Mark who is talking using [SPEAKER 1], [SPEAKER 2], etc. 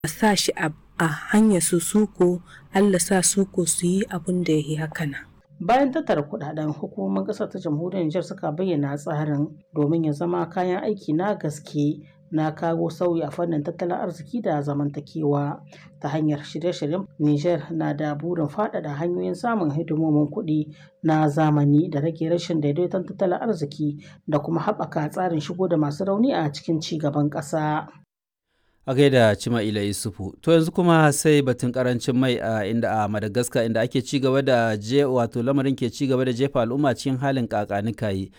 [SPEAKER 1] a sa shi a hanyar su suko Allah sa suko su yi abin da ya yi haka nan.
[SPEAKER 2] Bayan tattara kudaden hukumomin ƙasar ta jamhuriyar Nijar suka bayyana tsarin domin ya zama kayan aiki na gaske na kawo sauyi a fannin tattalin arziki da zamantakewa ta hanyar shirye-shiryen Nijar na da burin faɗaɗa hanyoyin samun hidimomin kuɗi na zamani da rage rashin daidaiton tattalin arziki da kuma haɓaka tsarin shigo da masu rauni a cikin ci gaban ƙasa.
[SPEAKER 3] a gaida Cima'ila Yusufu. To yanzu kuma sai batun karancin mai a inda a Madagascar inda ake ci gaba da je wato lamarin ke ci gaba da jefa al'umma cikin halin kakanikayi